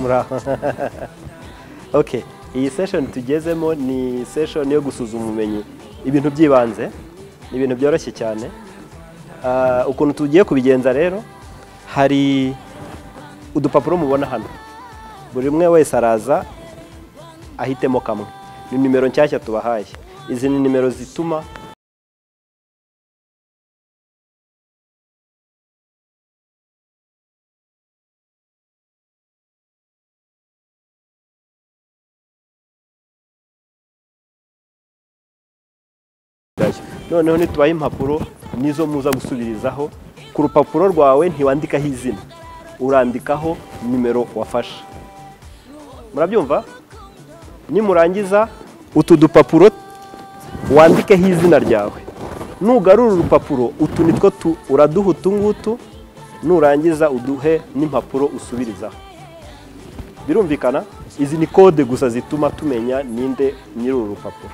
muraho okay iyi session tugezemo ni session yo gusuzuma ubumenyi ibintu by'ibanze ni ibintu byoroshye cyane Ah, ukuntu tugiye kubigenza rero hari udupapuro mubona hano buri umwe wese araza ahitemo kamwe ni nimero nshyashya tubahaye izi ni nimero zituma bwayo noneho nitubaha impapuro nizo muza gusubirizaho ku rupapuro rwawe ntiwandikaho izina urandikaho nimero wafashe murabyumva nimurangiza utu dupapuro wandikeho izina ryawe nugarura urupapuro utu nitwo tu uraduha utu ngutu nurangiza uduhe n'impapuro usubirizaho birumvikana izi ni kode gusa zituma tumenya ninde nyiri uru rupapuro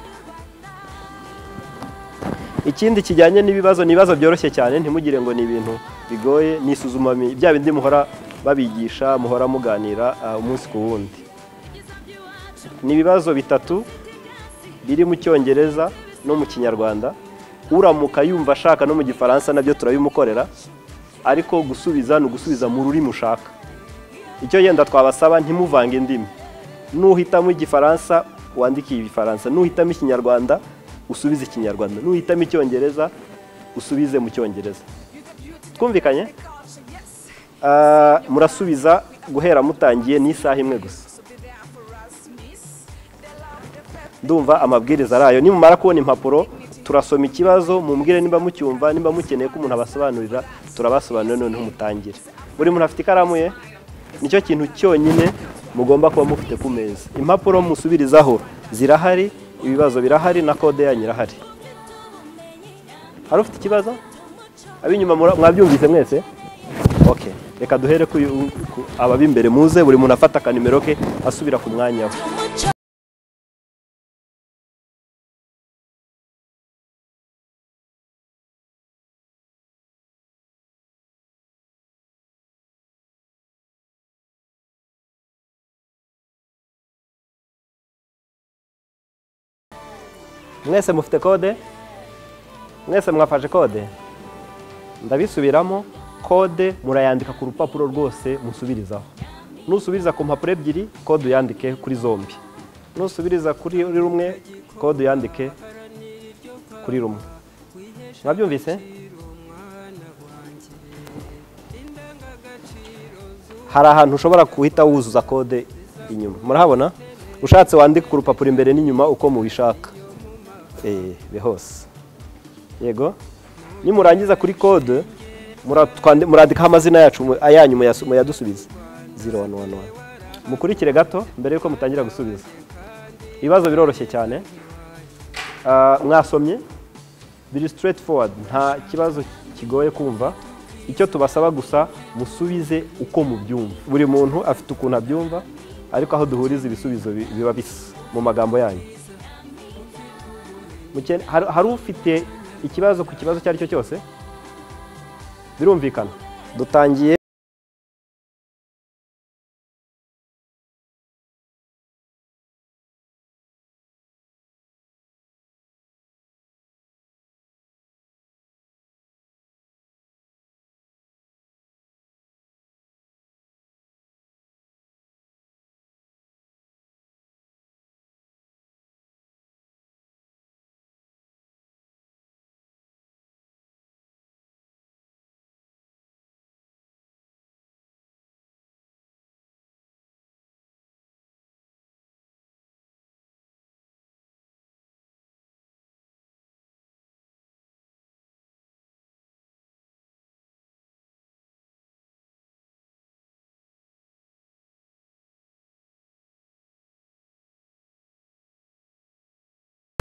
ikindi kijyanye n'ibibazo ni ibibazo byoroshye cyane ntimugire ngo ni ibintu bigoye ni isuzuma bya bindi muhora babigisha muhora muganira ah, umunsi ku wundi ni ibibazo bitatu biri mu cyongereza no mu kinyarwanda uramuka yumva ashaka no mu gifaransa nabyo turabimukorera ariko gusubiza ni ugusubiza mu rurimi ushaka icyo yenda twabasaba ntimuvange indimi nuhitamo igifaransa wandike igifaransa nuhitamo ikinyarwanda usubize ikinyarwanda nuhitamo icyongereza usubize mu cyongereza twumvikanye Ah, murasubiza guhera mutangiye ni isaha imwe gusa ndumva amabwiriza arayo nimumara kubona impapuro turasoma ikibazo mumbwire nimba mucyumva nimba mukeneye ko umuntu abasobanurira turabasobanurira noneho mutangire buri muntu afite ikaramu ye nicyo kintu cyonyine mugomba kuba mufite ku meza impapuro musubirizaho zirahari ibibazo birahari na kode yanyu irahari hari ufite ikibazo ab'inyuma mura- mwabyumvise mwese okay reka duhere ku ku- abab'imbere muze buri muntu afata akanimero ke asubira ku mwanya we mwese mufite kode mwese mwafashe kode ndabisubiramo kode murayandika ku rupapuro rwose musubirizaho nusubiriza ku mpapuro ebyiri kode uyandike kuri zombi nusubiriza kuri rumwe kode uyandike kuri rumwe mwabyumvise hari ahantu ushobora guhita wuzuza kode inyuma murahabona ushatse wandike ku rupapuro imbere n'inyuma uko mubishaka eh, hose yego nimurangiza kuri kode muratwande- murandikaho amazina yacu mu- ayanyu muyasu- muyadusubiza 0111 mukurikire gato mbere yuko mutangira gusubiza ibibazo biroroshye cyane Ah, mwasomye biri straight forward nta kibazo kigoye kumva icyo tubasaba gusa musubize uko mubyumva buri muntu afite ukuntu abyumva ariko aho duhuriza ibisubizo bi- biba bisa mu magambo yanyu Mukene- hari hari ufite ikibazo ku kibazo icyo ari cyo cyose birumvikana dutangiye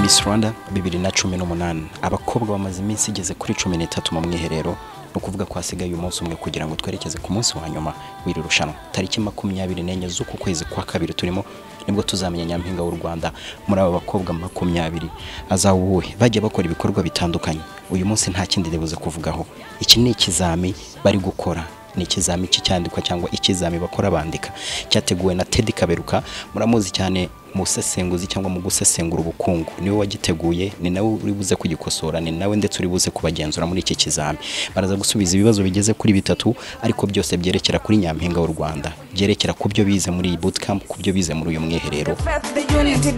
Miss Rwanda bibiri na cumi n'umunani abakobwa bamaze iminsi igeze kuri cumi n'itatu mu mwiherero ni ukuvuga ko hasigaye uyu munsi umwe kugira ngo twerekeze ku munsi wa nyuma w'iri rushanwa tariki makumyabiri n'enye z'uku kwezi kwa kabiri turimo nibwo tuzamenya nyampinga w'u Rwanda muri aba bakobwa makumyabiri azaba uwuhe bajya bakora ibikorwa bitandukanye uyu munsi nta kindi ribuze kuvugaho iki ni ikizami bari gukora ni ikizami cy'icyandikwa cyangwa ikizami bakora bandika cyateguwe na Ted Kaberuka muramuzi cyane mu busesenguzi cyangwa mu gusesengura ubukungu niwe wagiteguye ni nawe uri buze kugikosora ni nawe ndetse uri buze kubagenzura muri iki kizami baraza gusubiza ibibazo bigeze kuri bitatu ariko byose byerekera kuri nyampinga w'u Rwanda byerekera ku byo bize muri iyi bootcamp ku byo bize muri uyu mwiherero the unity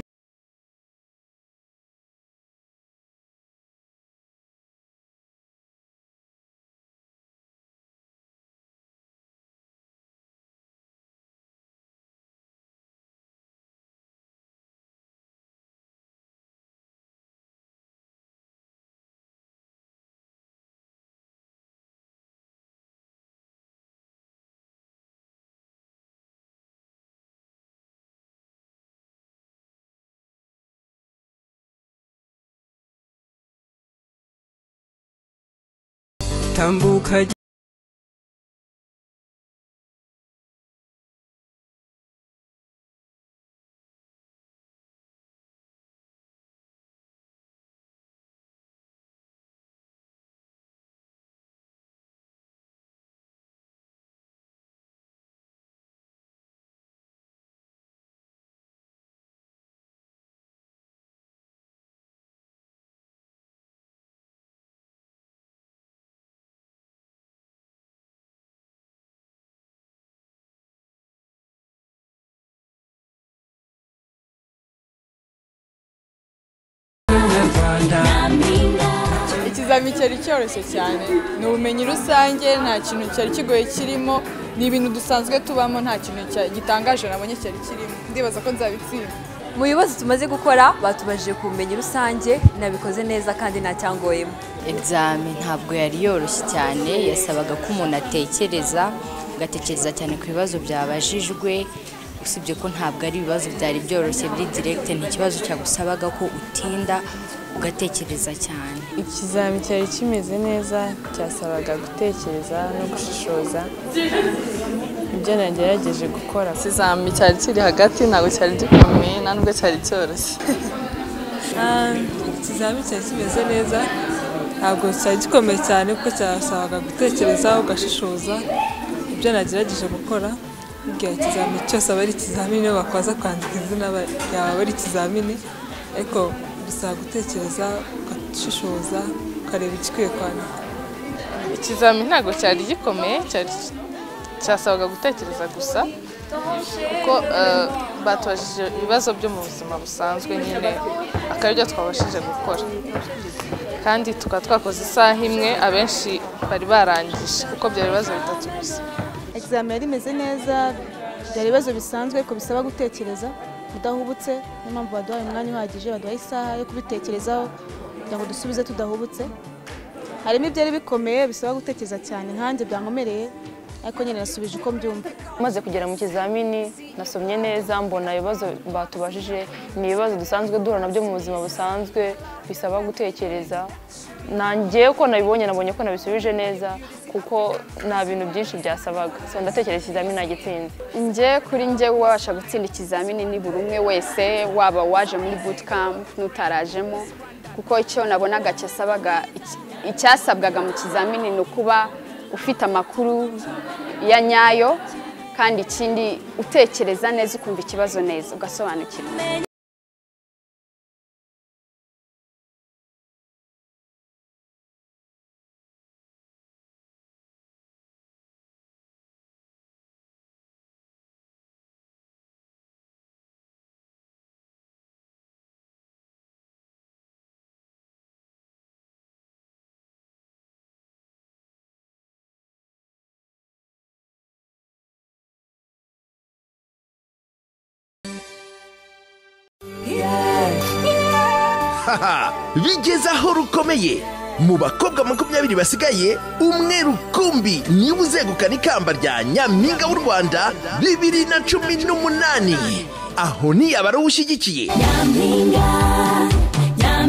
tambuka ikizami cyari cyoroshye cyane ni ubumenyi rusange nta kintu cyari kigoye kirimo ni ibintu dusanzwe tubamo nta kintu cya- gitangaje nabonye cyari kirimo ndibaza ko nzabitsinda Mu bibazo tumaze gukora batubajije ku bumenyi rusange nabikoze neza kandi nta cyangoyemo. egizame ntabwo yari yoroshye cyane yasabaga ko umuntu atekereza agatekereza cyane ku bibazo byabajijwe usibye ko ntabwo ari ibibazo byari byoroshye biri diregite ni ikibazo cyagusabaga ko utinda ugatekereza cyane ikizami cyari kimeze neza cyasabaga gutekereza no gushishoza ibyo nagerageje gukora ikizami cyari kiri hagati ntabwo cyari gikomeye nta nubwo cyari cyoroshye ikizami cyari kimeze neza ntabwo cyari gikomeye cyane kuko cyasabaga gutekereza ugashishoza ibyo nagerageje gukora buriya ikizami cyose aba ari ikizamini niyo bakwaza kwandika izina ba- yawe aba ari ikizamini ariko bisaba gutekereza ugashishoza ukareba igikwiye kwandika ikizami ntabwo cyari gikomeye cyari cyasabaga gutekereza gusa kuko eh, batubajije ibibazo byo mu buzima busanzwe nyine akaba byo twabashije gukora kandi tukaba twakoze isaha imwe abenshi bari barangije kuko byari ibibazo bitatu gusa egizame yari imeze neza byari ibibazo bisanzwe ko bisaba gutekereza udahubutse niyo mpamvu baduhaye umwanya uhagije baduhaye isaha yo kubitekerezaho kugira ngo dusubize tudahubutse harimo ibyari bikomeye bisaba gutekereza cyane nkanjye byankomereye ariko nyine nasubije uko mbyumva maze kugera mu kizamini nasomye neza mbona ibibazo batubajije ni ibibazo dusanzwe duhura nabyo mu buzima busanzwe bisaba gutekereza nanjye ko nabibonye nabonye ko nabisubije neza kuko nta bintu byinshi byasabaga so ndatekereza ikizamini nagitsinze njye kuri njye wabasha gutsinda ikizamini ni buri umwe wese waba waje muri bootcamp n'utarajemo kuko icyo nabonaga cyasabaga iki- icyasabwaga mu kizamini ni ukuba ufite amakuru ya nyayo kandi ikindi utekereza neza ukumva ikibazo neza ugasobanukirwa bigeze aho rukomeye mu bakobwa makumyabiri basigaye umwe rukumbi niwe uzegukana ikamba rya nyampinga w'u rwanda bibiri na cumi n'umunani aho niyaba ari uwo ushyigikiye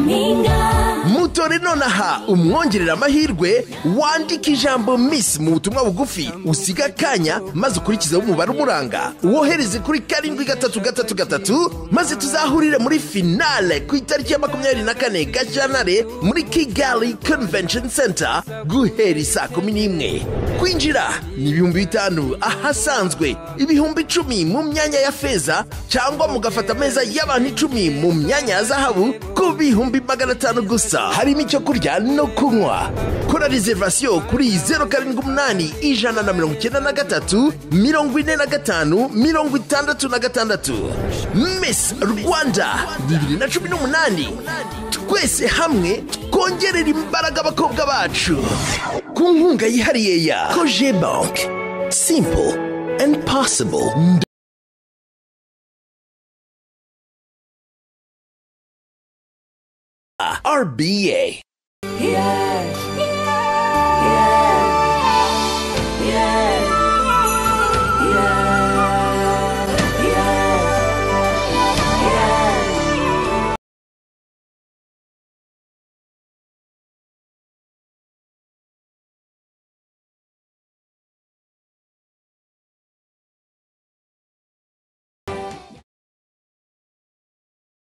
muto witore nonaha umwongerera amahirwe wandike ijambo miss mu butumwa bugufi usiga akanya maze ukurikizeho umubare umuranga wohereze kuri karindwi gatatu gatatu gatatu maze tuzahurire muri finale ku itariki ya makumyabiri na kane gashyantare muri kigali convention center guhera isaa kumi n'imwe kwinjira ni ibihumbi bitanu ahasanzwe ibihumbi icumi mu myanya ya feza cyangwa mugafata ameza y'abantu icumi mu myanya ya zahabu ku bihumbi magana atanu gusa harimo icyo kurya no kunywa kora reservation kuri zeru karindwi umunani ijana na mirongo icyenda na gatatu mirongo ine na gatanu mirongo itandatu na gatandatu miss rwanda bibiri na cumi n'umunani twese hamwe twongerera imbaraga abakobwa bacu ku nkunga yihariye ya koje banki simple and possible RBA. Yeah.